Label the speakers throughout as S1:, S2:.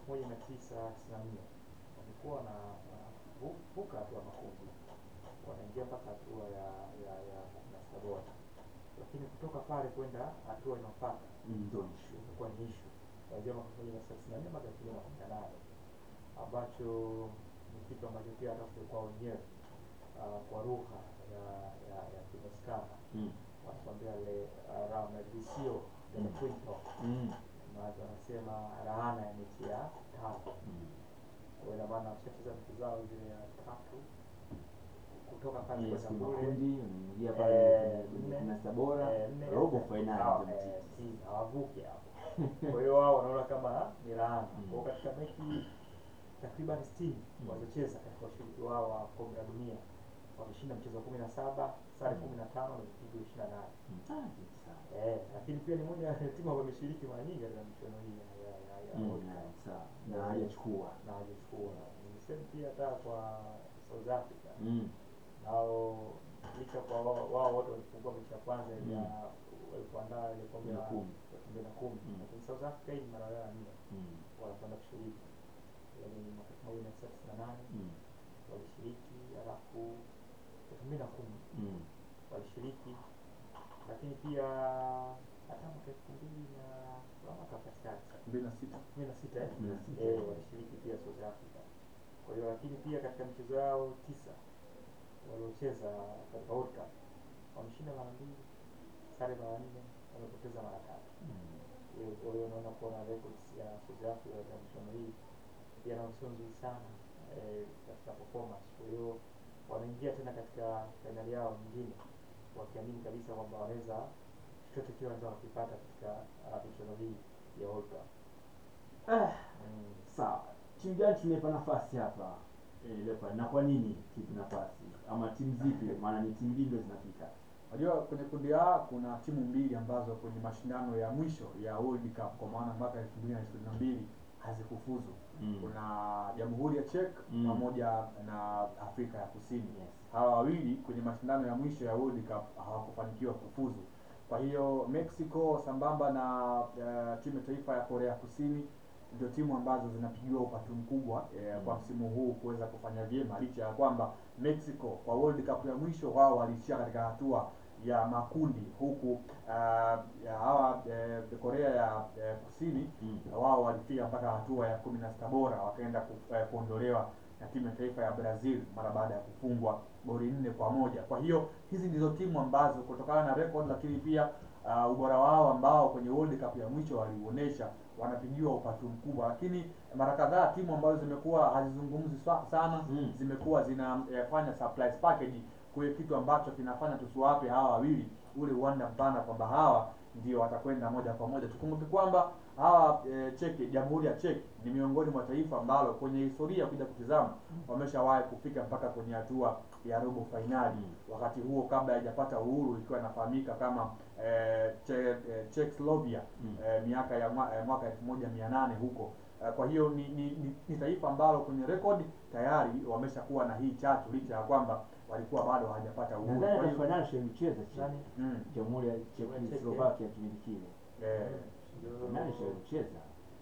S1: elfu moja mia tisa tisini na nne walikuwa na vuka hatua makundi, wanaingia mpaka hatua ya ya ya kumi na sita bora, lakini kutoka pale kwenda hatua inayofuata
S2: Ndio issue.
S1: ilikuwa ni issue kuanzia mwaka elfu moja mia tisa tisini na nne mpaka elfu mbili na kumi na nane ambacho ni kitu ambacho pia hata kwa wenyewe ah, kwa lugha ya ya ya Kimoskana
S2: Mm.
S1: wanakwambia le uh, la maldicio del
S2: Mm.
S1: quinto
S2: Mm.
S1: maana wanasema laana ya mechi ya tatu.
S2: Mm.
S1: Kwa hiyo ina maana washacheza mechi zao zile ya tatu kutoka pale
S2: Yes,
S1: kwenda
S2: kuna
S1: kule
S2: kundi unaingia pale
S1: Eh,
S2: kwenye
S1: nne,
S2: kumi na sita bora
S1: eh, nne,
S2: robo
S1: eh,
S2: finali
S1: hawa-
S2: ndio
S1: eh,
S2: mtiti.
S1: si, hawavuki hapo. Kwa hiyo wao wanaona kama ni laana.
S2: Mm.
S1: Kwa hiyo katika mechi takriban 60
S2: Mm.
S1: walizocheza katika ushiriki wao wa kombe la dunia wameshinda mchezo wa kumi na saba sare
S2: Mm.
S1: kumi na tano na vipigo ishirini na nane
S2: Mm. Ah, nzuri sana.
S1: Eh, lakini pia ni moja ya timu ambayo imeshiriki mara nyingi katika michuano hii ya ya ya, ya
S2: Mm,
S1: World
S2: yeah,
S1: Cup
S2: sawa. Na hajachukua.
S1: na hajachukua. Ni same pia hata kwa South Africa
S2: Mm.
S1: nao licha kwa wao wao wote walifungua mechi ya kwanza ile ya
S2: Mm.
S1: walipoandaa ile kombe la
S2: Ya kumi.
S1: elfu mbili na kumi
S2: Mm.
S1: lakini South Africa hii ni mara yao ya nne
S2: Mm.
S1: wanakwenda kushiriki, yaani mwaka elfu moja mia tisa tisini na nane
S2: Mm.
S1: walishiriki, halafu elfu mbili na kumi
S2: Mm.
S1: walishiriki, lakini pia hata mwaka elfu mbili na mwaka katikati
S3: mbili na sita
S1: kumi na sita eh?
S2: Kumi na sita.
S1: Eh, walishiriki pia South Africa. Kwa hiyo lakini pia katika michezo yao tisa waliocheza katika World Cup wameshinda mara mbili, sare mara nne, wamepoteza mara tatu.
S2: Mm.
S1: Hiyo kwa hiyo unaona kuona records ya South Africa katika michuano hii pia nao sio nzuri sana eh, katika performance. Kwa hiyo wanaingia tena katika fainali yao nyingine wakiamini kabisa kwamba wanaweza chochote kile wanaweza wakipata katika ah, michuano hii ya World Cup.
S2: Ah,
S1: Mm.
S2: sawa. Timu gani tumeipa nafasi hapa eh, Leopard na kwa nini kipi nafasi ama timu zipi? Maana ni timu mbili ndio zinapita.
S3: Unajua kwenye kundi A kuna timu mbili ambazo kwenye mashindano ya mwisho ya World Cup kwa maana mwaka 2022 hazikufuzu.
S2: Mm.
S3: Kuna Jamhuri ya Czech
S2: Mm.
S3: pamoja na Afrika ya Kusini.
S2: Yes.
S3: Hawa wawili kwenye mashindano ya mwisho ya World Cup hawakufanikiwa kufuzu. Kwa hiyo Mexico sambamba na uh, timu ya taifa ya Korea Kusini ndio timu ambazo zinapigiwa upatu mkubwa eh, kwa
S2: Mm.
S3: msimu huu kuweza kufanya vyema licha ya kwamba Mexico kwa World Cup ya mwisho wao waliishia katika hatua ya makundi huku uh, ya hawa eh, Korea ya eh, Kusini
S2: Mm.
S3: wao walifika mpaka hatua ya kumi na sita bora wakaenda ku- eh, kuondolewa na timu ya taifa ya Brazil mara baada ya kufungwa goli nne kwa moja. Kwa hiyo hizi ndizo timu ambazo kutokana na record, lakini pia uh, ubora wao ambao kwenye World Cup ya mwisho waliuonesha wanapigiwa upatu mkubwa, lakini mara kadhaa timu ambazo zimekuwa hazizungumzi sa- sana
S2: Mm.
S3: zimekuwa zinafanya surprise package kwa kitu ambacho kinafanya tusiwape hawa wawili ule uwanda mpana kwamba hawa ndio watakwenda moja kwa moja. Tukumbuke kwamba hawa e, Czech, Jamhuri ya Czech ni miongoni mwa taifa ambalo kwenye historia kuja kutizama wameshawahi kufika mpaka kwenye hatua ya robo fainali
S2: Mm.
S3: wakati huo kabla haijapata uhuru ikiwa inafahamika kama e, che, e, Czechoslovakia
S2: Mm.
S3: e, miaka ya mwa, e, mwaka elfu moja mia nane huko e, kwa hiyo ni, ni, ni, ni taifa ambalo kwenye rekodi tayari wameshakuwa na hii chatu licha ya kwamba walikuwa bado hawajapata uhuru.
S2: Nadhani
S3: Kwa
S2: hata
S3: hiyo,
S2: finali shalicheza
S1: Nani?
S2: chini.
S3: mm,
S2: Jamhuri ya
S1: Jamhuri ya Czech,
S2: Czechoslovakia kipindi kile.
S3: eh,
S1: Ndio-
S2: Finali shalicheza.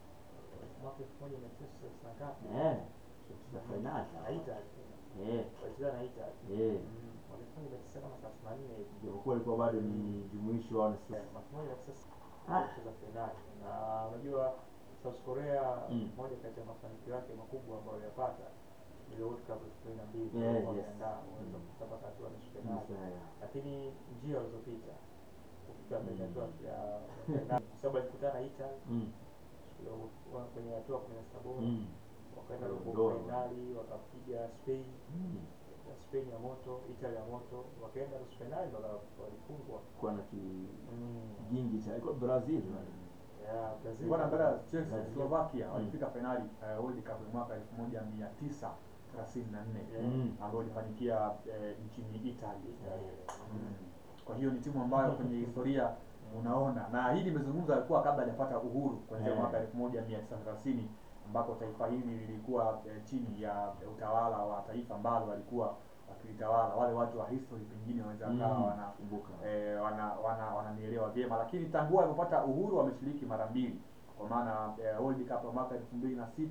S1: mwaka elfu moja mia tisa tisini na ngapi?
S2: Eh. Shalicheza finali.
S1: Na Italy.
S2: Eh.
S1: Walicheza na Italy.
S2: Eh.
S1: Mm, mwaka elfu moja mia tisa kama thelathini na nne hivi.
S2: Japokuwa ilikuwa bado ni jumuishi wao na
S1: Eh,
S2: sisi.
S1: mwaka elfu moja mia tisa
S2: Ah.
S1: walicheza fainali. Na unajua South Korea
S2: Mm.
S1: moja kati ya mafanikio yake makubwa ambayo aliyapata ni ile World Cup elfu mbili na mbili
S2: Yeah, yes.
S1: wameandaa waweza
S2: Mm.
S1: kufika mpaka hatua ya nusu fainali.
S2: Nusu, yeah.
S1: lakini njia walizopita kufika kwenye
S2: Mm.
S1: hatua ya fainali kwa sababu alikutana na Italy
S2: Mm.
S1: siku ya- kwenye hatua kumi na sita bora
S2: Mm.
S1: wakaenda robo
S2: Ndoa.
S1: fainali wakapiga Spain
S2: Mm.
S1: ya Spain ya moto Italy ya moto wakaenda nusu fainali ndo waka- walifungwa
S2: Kuwa na ki
S1: Mm.
S2: kingi cha ilikuwa Brazil wale.
S1: ya Brazil
S3: Bwana Andrea,
S1: Brazil.
S3: Czechoslovakia
S2: Mm.
S3: walifika fainali uh, World Cup mwaka 1934
S2: Mm.
S3: ambayo ilifanikia eh, nchini Italy.
S1: Italy.
S3: Mm. Kwa hiyo ni timu ambayo kwenye historia unaona, na hii nimezungumza alikuwa kabla hajapata uhuru kuanzia
S2: Eh.
S3: mwaka 1930 ambako taifa hili lilikuwa eh, chini ya utawala wa taifa ambalo walikuwa wakilitawala. Wale watu wa history pengine wanaweza kawa
S2: Mm.
S3: wana
S2: Kumbuka.
S3: eh, wana wana wananielewa vyema, lakini tangu walipopata uhuru wameshiriki mara mbili, kwa maana eh, World Cup ya mwaka elfu mbili na sita